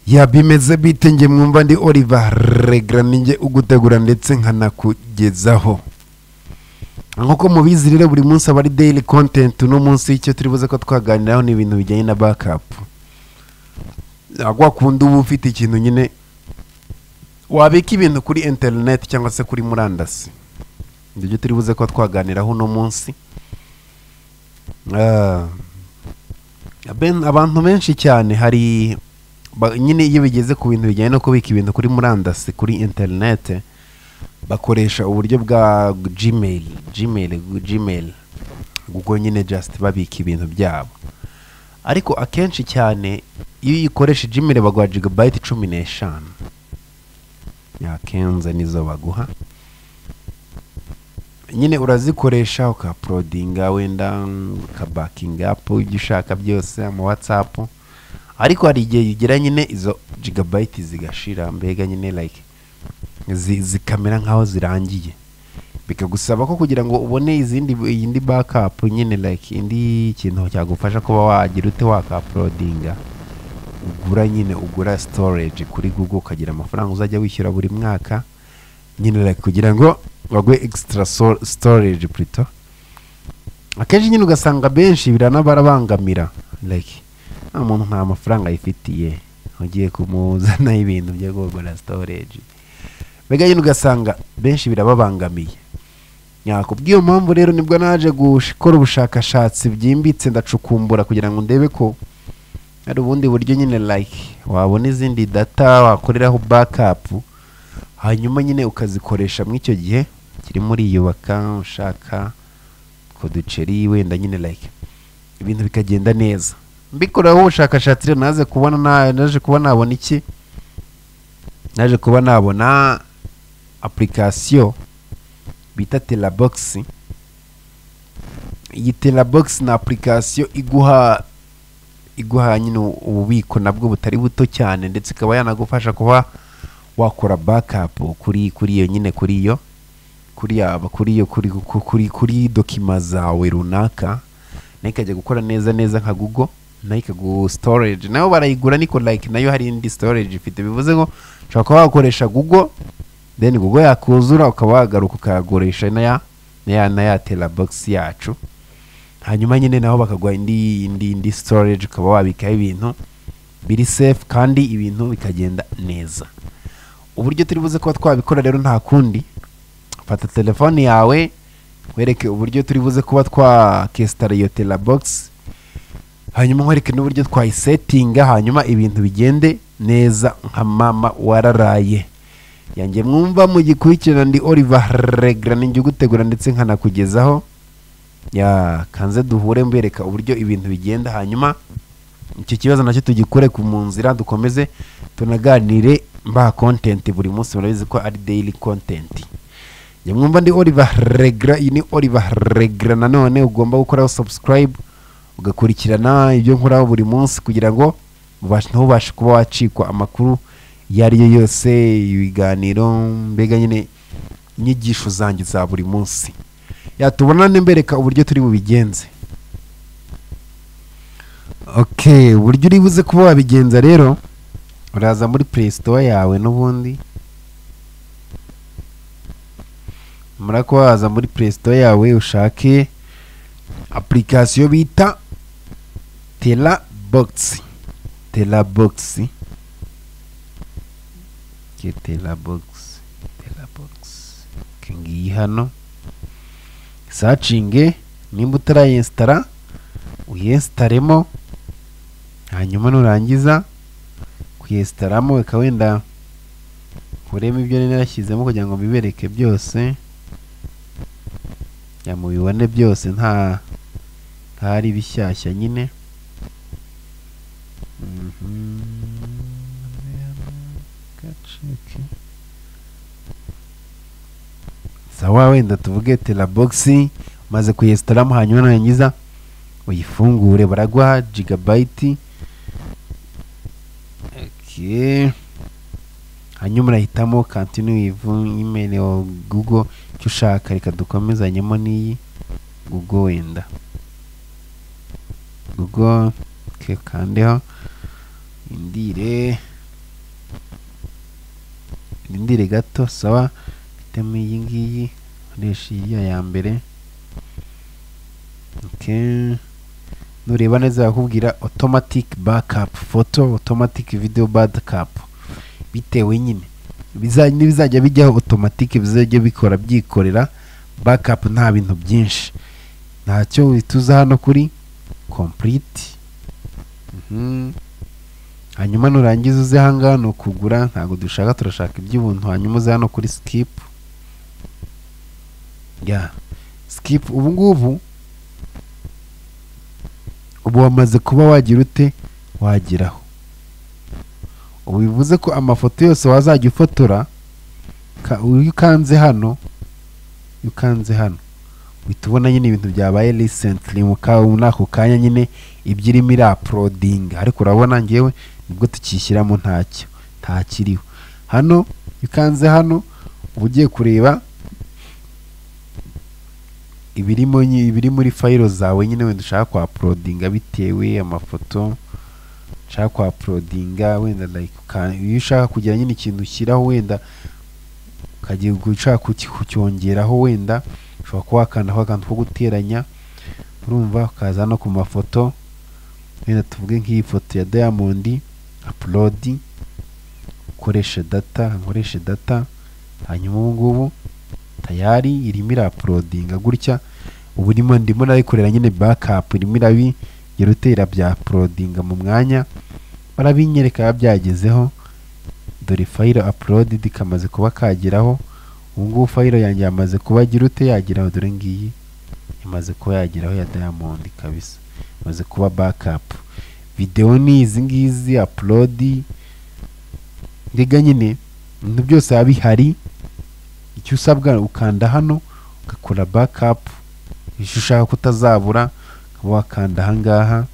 ya bimeze bite njye mwumva ndi oliva regara ninjye ugutegura ndetse nkanakugezaho nk'uko mubizi rero buri munsi aba ari dayili kontenti uno munsi icyo turi buze ko twaganiraho ni ibintu bijyanye na bakapu kwa kundi uba ufite ikintu nyine wabika ibintu kuri interineti cyangwa se kuri murandasi nibyo turi buze ko twaganiraho uno munsi Ah, ben- abantu benshi cyane hari ba- nyine iyo bigeze ku bintu bijyanye no kubika ibintu kuri murandasi kuri interineti bakoresha uburyo bwa gmail gmail gmail ubwo nyine just babika ibintu byabo ariko akenshi cyane iyo uyikoresha gmail baguha jigabayiti cumi n'eshanu yakenze nizo baguha nyine urazikoresha ukaporodinga wenda ukabakinga apu ibyo ushaka byose ama watsapu ariko hari igihe ugera nyine izo jigabayiti zigashira mbega nyine like zi- zikamera nk'aho zirangiye bikagusaba ko kugira ngo ubone izindi iyindi bakapu nyine like indi kintu cyagufasha kuba wagira ute wakaporodinga ugura nyine ugura storage kuri google ukagira amafaranga uzajya wishyura buri mwaka nyine like kugira ngo baguhe extra so- storage plutôt akenshi nyine ugasanga benshi biranabarabangamira like nta muntu nta mafaranga yifitiye ugiye kumuzanaho ibintu byo kugura storage mbega nyine ugasanga benshi birababangamiye kubw'iyo mpamvu rero nibwo naje gukora ubushakashatsi byimbitse ndacukumbura kugira ngo ndebe ko hari ubundi buryo nyine like wabona izindi data wakoreraho bakapu hanyuma nyine ukazikoresha muri icyo gihe kirimo uriyubaka ushaka utwo duceri wenda nyine like ibintu bikagenda neza mbikoraho ubushakashatsi rero naze kubona na- naje kuba nabona iki naje kuba nabona apurikasiyo bita telabogisi iyi telabogisi ni apurikasiyo iguha iguha nyine ububiko nabwo butari buto cyane ndetse ikaba yanagufasha kuba wakora bakapu kuri kuri iyo nyine kuri iyo kuri yaba kuri iyo kuri ku- kuri kuri dokima zawe runaka nayo ikajya gukora neza neza nka google nayo ikagu storage nayo barayigura niko like nayo hari indi storage ifite bivuze ngo ushobora kuba wakoresha google then google yakuzura ukaba wagaruka ukayagurisha na ya na ya na ya terabox yacu hanyuma nyine naho bakaguha indi indi indi storage ukaba wabikaho ibintu biri safe kandi ibintu bikagenda neza uburyo turi buze kuba twabikora rero nta kundi fata telefone yawe wereke uburyo turi buze kuba twakesitara iyo terabox hanyuma nkwereke n'uburyo twayisetinga hanyuma ibintu bigende neza nka mama wararaye yanjye mwumva mugikurikirana ndi oliver regra ninjye ugutegura ndetse nkanakugezaho ya kanze duhure mbereka uburyo ibintu bigenda hanyuma icyo kibazo nacyo tugikure ku mu nzira dukomeze tunaganire mba kontenti buri munsi murabizi ko ari dayili kontenti njye mwumva ndi oliver regra iyi ni oliver regra nanone ugomba gukoraho subscribe ugakurikirana ibyo nkoraho buri munsi kugira ngo ubashe- ntubashe kuba wacikwa amakuru iyo ari yo yose ibiganiro mbega nyine inyigisho zanjye za buri munsi yatubonane mbereka uburyo turi bubigenze okay uburyo uri buze kuba wabigenza rero uraza muri play store yawe n'ubundi mura kuba waza muri play store yawe ushake application bita tela box tela box ke tela box tela box Ke ngiyi hano sacinge nimba utarayesitara uyesitaremo hanyuma nurangiza kuyesitaramo ikaba wenda urebe ibyo nari narashyizemo kugira ngo bibereke byose ya mubibone byose nta hari bishyashya nyine Mhm. Gaceke. sawa wenda tuvuge terabogisi maze kuyesitaramo hanyuma narangiza uyifungure baraguha jigabayiti Okay. hanyuma urahitamo kantine wivu imeri wa google icyo ushaka reka dukomezanyemo n'iyi google wenda google ke kandeho indire ndire gato sawa hitamo iyi ngiyi nkoresha iriya ya mbere okay. nureba neza bakubwira automatic backup photo automatic video backup bitewe nyine biza- n'ibizajya bijyaho automatic bizajya bikora byikorera backup nta bintu byinshi ntacyo bituza hano kuri complete Mhm. hanyuma nurangiza uze ahangaha ni ukugura ntabwo dushaka turashaka iby'ubuntu hanyuma uze hano kuri skip ya skip ubu ngubu ubu wamaze kuba wagira ute wageraho ubu bivuze ko amafoto yose wazajya ufotora ka- iyo ukanze hano iyo ukanze hano uhita ubona nyine ibintu byabaye recently mu ka- muri ako kanya nyine ibyo irimo iraapulodinga ariko urabona ngewe nibwo tukishyiramo ntacyo ntakiriho hano iyo ukanze hano uba ugiye kureba ibirimo nyi- ibiri muri fayiro zawe nyine wenda ushaka kwapulodinga bitewe amafoto ushaka kwapulodinga wenda like uka- iyo ushaka kugira nyine ikintu ushyiraho wenda ukagiye gu- ushaka kuki- kucyongeraho wenda ushobora kuba wakandaho akantu ko guteranya urumva ukaza hano ku mafoto wenda tuvuge nk'iyi foto ya diamond upload ukoreshe data nkoreshe data hanyuma ubu ngubu tayari irimo irapulodinga gutya ubu ndimo ndimo nayikorera nyine backup irimo irabi irutera bya pulodinga mu mwanya barabinyereka biba byagezeho dore fayiro uploaded kamaze kuba kageraho ubu ngubu fayiro yanjye yamaze kuba agira ute yageraho dore ngiyi imaze kuba yageraho ya diamond kabisa imaze kuba backup videwo ni izi ngizi upload mbega nyine ibintu byose biba bihari icyo usabwa ukanda hano ugakora backup icyo ushaka kutazabura ukaba wakanda ahangaha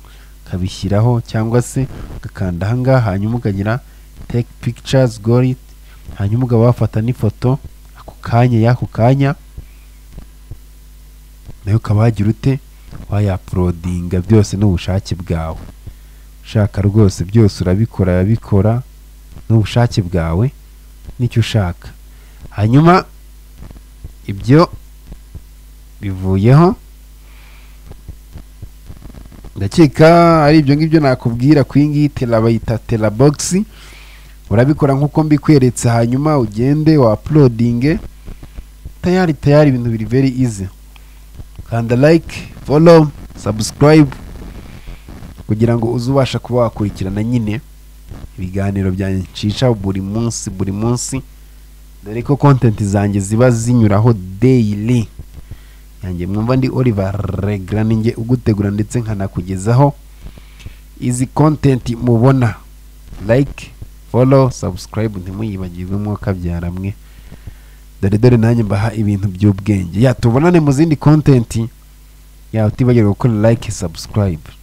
ukabishyiraho cyangwa se ugakanda ahangaha hanyuma ukagira take pictures gori hanyuma ukaba wafata n'ifoto ako kanya y'ako kanya nayo ukaba wagira ute wayapulodinga byose n'ubushake bwawe ushaka rwose byose urabikora urabikora n'ubushake bwawe n'icyo ushaka hanyuma ibyo bivuyeho ndakeka ari ibyo ngibyo nakubwira ku iyi ngiyi tera bayita terabogisi urabikora nk'uko mbikweretse hanyuma ugende wa apulodinge tayari tayari ibintu biri veri izi kanda like follow subscribe kugira ngo uze ubasha kuba wakurikirana nyine ibiganiro byanjye nshisha buri munsi buri munsi dore ko kontenti zanjye ziba zinyuraho daily yanjye mwumva ndi Oliver Regra ninjye ugutegura ndetse nkanakugezaho izi kontenti mubona like follow subscribe ntimuyibagirwe mwuka byaramwe dore dore nanjye mbaha ibintu by'ubwenge ya tubonane mu zindi kontenti ya utibagirwa gukora like subscribe